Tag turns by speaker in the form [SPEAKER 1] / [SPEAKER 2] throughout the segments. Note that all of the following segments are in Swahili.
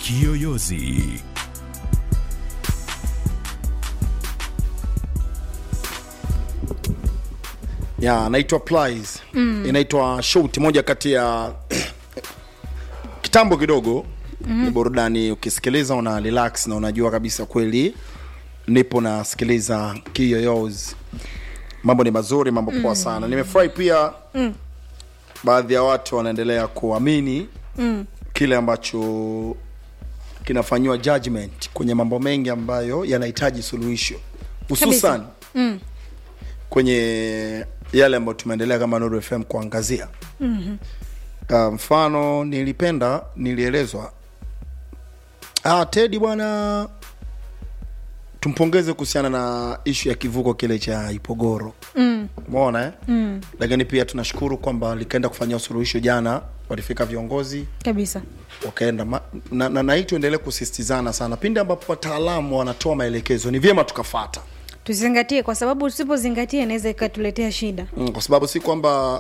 [SPEAKER 1] Kiyoyozi.
[SPEAKER 2] ya naitwa Plies mm. inaitwa shout moja kati ya kitambo kidogo mm. ni burudani ukisikiliza una relax na unajua kabisa kweli nipo nasikiliza kiyoyos mambo ni mazuri mambo poa sana nimefurahi pia mm. baadhi ya watu wanaendelea kuamini mm. kile ambacho kinafanyiwa judgment kwenye mambo mengi ambayo yanahitaji suluhisho hususan
[SPEAKER 3] Mm.
[SPEAKER 2] kwenye yale ambayo tumeendelea kama Nuru FM kuangazia mm-hmm. uh, mfano nilipenda nilielezwa ah, Tedi bwana tumpongeze kuhusiana na ishu ya kivuko kile cha Ipogoro
[SPEAKER 3] Mm.
[SPEAKER 2] umeona eh? mm. lakini pia tunashukuru kwamba likaenda kufanyia suluhisho jana walifika viongozi
[SPEAKER 3] kabisa
[SPEAKER 2] wakaenda ma- na, na, na hii tuendelee kusisitizana sana pindi ambapo wataalamu wanatoa maelekezo ni vyema tukafata
[SPEAKER 3] tuzingatie kwa sababu usipozingatia inaweza ikatuletea shida
[SPEAKER 2] mm, kwa sababu si kwamba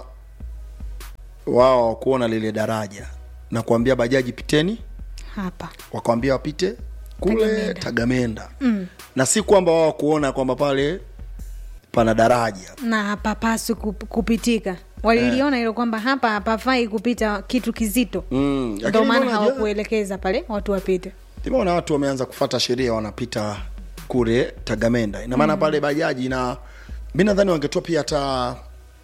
[SPEAKER 2] wao kuona lile daraja na kuambia bajaji piteni
[SPEAKER 3] hapa
[SPEAKER 2] wakawambia wapite kule
[SPEAKER 3] Tagamenda.
[SPEAKER 2] tagamenda mm. na si kwamba wao kuona kwamba pale pana daraja
[SPEAKER 3] na hapapaswi kup- kupitika waliliona hilo kwamba hapa hapafai kupita kitu kizito
[SPEAKER 2] Mm,
[SPEAKER 3] ndo
[SPEAKER 2] lakini
[SPEAKER 3] maana
[SPEAKER 2] mbona
[SPEAKER 3] hawakuelekeza pale watu wapite
[SPEAKER 2] nimeona watu wameanza kufata sheria wanapita kule tagamenda ina maana mm. pale bajaji na mi nadhani wangetoa pia hata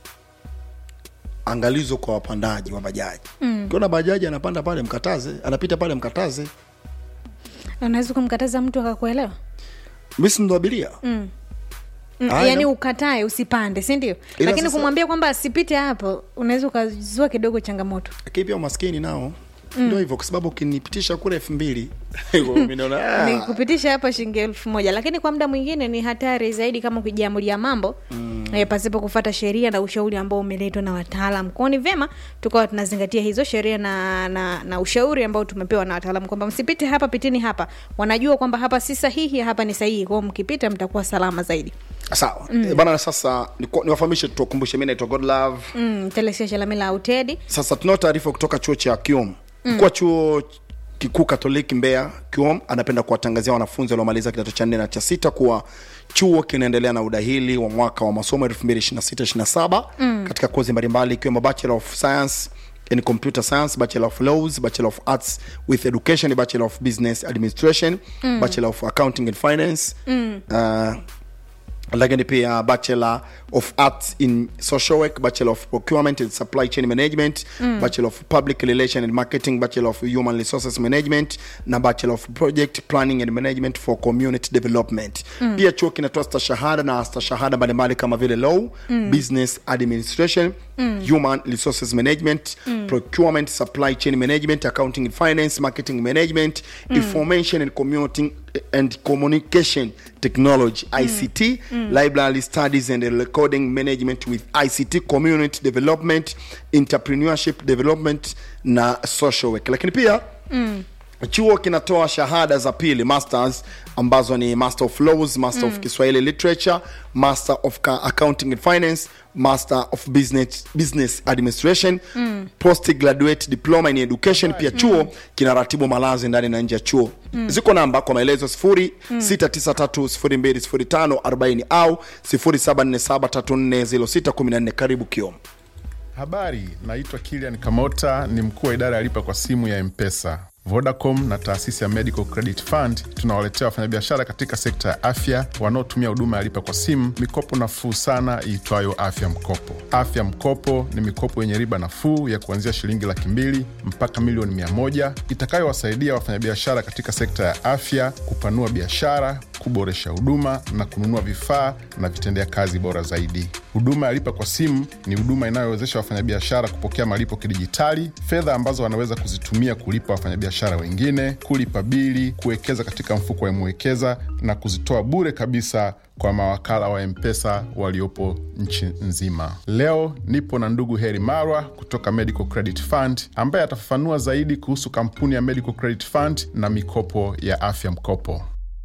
[SPEAKER 2] angalizo kwa wapandaji wa bajaji mm. kiona bajaji anapanda pale mkataze anapita pale mkataze
[SPEAKER 3] unaweza kumkataza mtu akakuelewa
[SPEAKER 2] mi si ndo abiria
[SPEAKER 3] mm. Mm,
[SPEAKER 2] Aya.
[SPEAKER 3] yaani ukatae usipande si ndio
[SPEAKER 2] Ila
[SPEAKER 3] lakini
[SPEAKER 2] sasa-
[SPEAKER 3] kumwambia kwamba asipite hapo unaweza ukazua kidogo changamoto
[SPEAKER 2] lakini pia umaskini nao mm. ndio hivyo kwa sababu ukinipitisha kule elfu mbili mi naona
[SPEAKER 3] ni
[SPEAKER 2] ah,
[SPEAKER 3] kupitisha hapa shilingi elfu moja lakini kwa muda mwingine ni hatari zaidi kama ukijiamulia mambo mm. e, pasipo kufata sheria na ushauri ambao umeletwa na wataalam kwao ni vyema tukawa tunazingatia hizo sheria na, na, na ushauri ambao tumepewa na wataalam kwamba msipite hapa pitini hapa wanajua kwamba hapa si sahihi hapa ni sahihi kwao mkipita mtakuwa salama zaidi
[SPEAKER 2] sawa mm. bana sasa niku- niwafahamishe tuwakumbushe mi naitwa godlove
[SPEAKER 3] mm, telesia shalamila autedi
[SPEAKER 2] sasa tunao taarifa kutoka chuo cha kiom mkuu wa chuo kikuu katoliki mbeya kiom anapenda kuwatangazia wanafunzi waliomaliza kidato cha nne na cha sita kuwa chuo kinaendelea na udahili wa mwaka wa masomo 226 mm. katika kozi mbalimbali ikiwemo bachelor of science in computer science bachelor of laws bachelor of arts with education bachelor of business administration mm. bachelor of accounting and finance mm. uh, lakini pia bachelor of arts in social work bachelor of procurement and supply chain management mm. bachelor of public relation and marketing bachelor of human resources management na bachelor of project planning and management for community development mm. pia chuo kinatoa stashahada na stashahada mbalimbali kama vile law mm. business administration mm. human resources management mm. procurement supply chain management accounting and finance marketing management mm. information and commuting and communication technology ict library studies and recording management with ict community development entrepreneurship development na social work lakini pia mm chuo kinatoa shahada za pili masters ambazo ni master of laws master mm. of kiswahili literature master of Ca- accounting and finance master of business, business administration mm. postgraduate diploma in education pia chuo mm. kinaratibu malazi ndani na nje ya chuo mm. ziko namba kwa maelezo 0693020540 au 0747340614 karibu kiom
[SPEAKER 4] Habari, naitwa Kilian Kamota, ni mkuu wa idara ya lipa kwa simu ya Mpesa. Vodacom na taasisi ya Medical Credit Fund tunawaletea wafanyabiashara katika sekta ya afya wanaotumia huduma ya lipa kwa simu mikopo nafuu sana iitwayo Afya Mkopo. Afya Mkopo ni mikopo yenye riba nafuu ya kuanzia shilingi laki mbili mpaka milioni mia moja itakayowasaidia wafanyabiashara katika sekta ya afya kupanua biashara, kuboresha huduma na kununua vifaa na vitendea kazi bora zaidi. Huduma ya lipa kwa simu ni huduma inayowezesha wafanyabiashara kupokea malipo kidijitali, fedha ambazo wanaweza kuzitumia kulipa wafanyabiashara wengine, kulipa bili, kuwekeza katika mfuko wa Mwekeza na kuzitoa bure kabisa kwa mawakala wa Mpesa waliopo nchi nzima. Leo nipo na ndugu Heri Marwa kutoka Medical Credit Fund ambaye atafafanua zaidi kuhusu kampuni ya Medical Credit Fund na mikopo ya afya mkopo.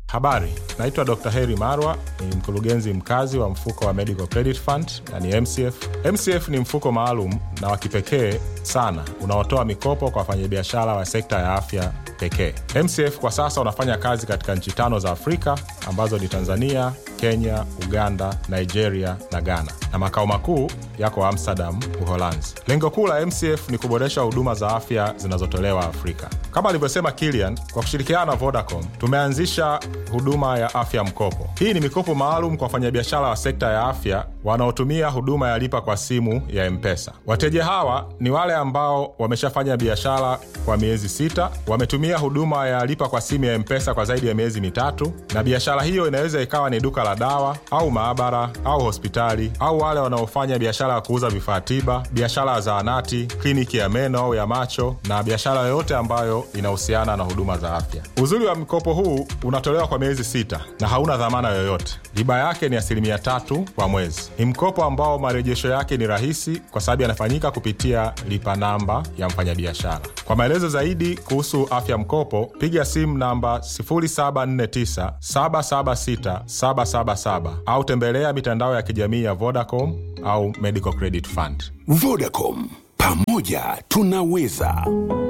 [SPEAKER 1] Habari, naitwa Dr. Heri Marwa, ni mkurugenzi mkazi wa mfuko wa Medical Credit Fund, yani MCF. MCF ni mfuko maalum na wa kipekee sana unaotoa mikopo kwa wafanyabiashara wa sekta ya afya pekee. MCF kwa sasa unafanya kazi katika nchi tano za Afrika ambazo ni Tanzania, Kenya, Uganda, Nigeria na Ghana, na makao makuu yako Amsterdam, Uholanzi. Lengo kuu la MCF ni kuboresha huduma za afya zinazotolewa Afrika. Kama alivyosema Kilian, kwa kushirikiana na Vodacom tumeanzisha huduma ya afya mkopo. Hii ni mikopo maalum kwa wafanyabiashara wa sekta ya afya wanaotumia huduma ya lipa kwa simu ya M-Pesa. Wateja hawa ni wale ambao wameshafanya biashara kwa miezi sita, wametumia huduma ya lipa kwa simu ya M-Pesa kwa zaidi ya miezi mitatu, na biashara hiyo inaweza ikawa ni duka la dawa au maabara au hospitali, au wale wanaofanya biashara ya kuuza vifaa tiba, biashara ya zahanati, kliniki ya meno au ya macho, na biashara yoyote ambayo inahusiana na huduma za afya. Uzuri wa mkopo huu unatolewa kwa miezi sita na hauna dhamana yoyote. Riba yake ni asilimia tatu kwa mwezi. Ni mkopo ambao marejesho yake ni rahisi kwa sababu yanafanyika kupitia lipa namba ya mfanyabiashara. Kwa maelezo zaidi kuhusu afya mkopo, piga simu namba 0749 776 777 au tembelea mitandao ya kijamii ya Vodacom au Medical Credit Fund.
[SPEAKER 5] Vodacom, pamoja tunaweza.